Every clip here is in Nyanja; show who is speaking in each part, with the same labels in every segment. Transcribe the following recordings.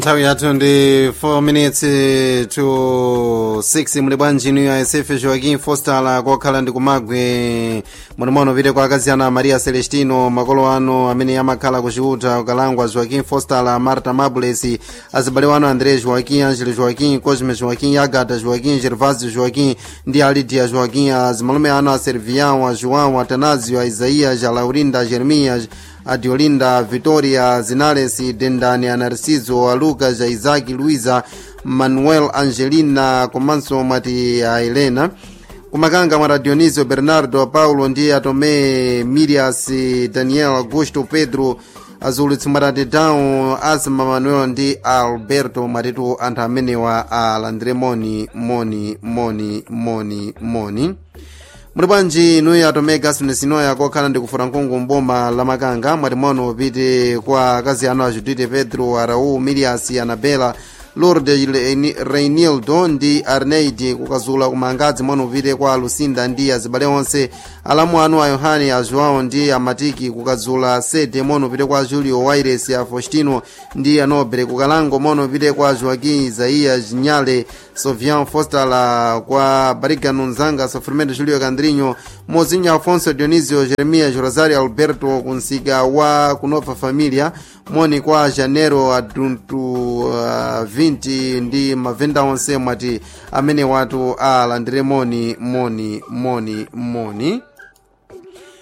Speaker 1: nthawi yathu ndi 4 minutes to 6 muli bwanji inu ya sf joaquim fostal kokhala ndi kumagwe munimono pite kwa akazi ana maria celestino makolo ano amene amakhala kuchiuta ukalangwa joaquim fostal marta mabules azibale wano andré joaquim angelo joaquim cosme joaquim agata joaquim gervasio joaquim ndi alidia joaquim azimalume ano a servião a joão atanasio a isaías a laurinda a jeremias a diolinda vitoria zinales dendani a narciso a lucas a isaki luisa manuel angelina komanso mwati a helena kumakanga mwata dionisio bernardo paulo ndi atome mirias daniel augusto pedro azulitsi mwatati down asma manuel ndi alberto mwatitu anthu amenewa alandire moni moni moni moni moni muli bwanji inuyo atome gaston sinoya kokhala ndi kufuta nkungu mboma la makanga mwati mono pite kwa akazi anu a judite pedro araú mirias anabela lourdes reinildo ndi arneid kukazula kumangadzi mono pite kwa lucinda ndi azibale onse alamu anu a yohane a joão ndi amatiki kukazula sede mono pite kwa julio waires a faustino ndi anobre kukalango mono pite kwa joaquim isaias nyale sofian fostal kwa barigano nzanga sofrimento julio candrinho mozinho afonso dionisio jeremias rosario alberto kunsika wa kunova familia moni kwa janeiro aduntu uh, 20 ndi mavenda onse mwati amene watu alandire moni moni moni moni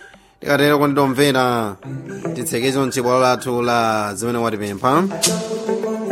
Speaker 1: tikatero kundidomvera titsekezo mchibwalo lathu la zimene watipempha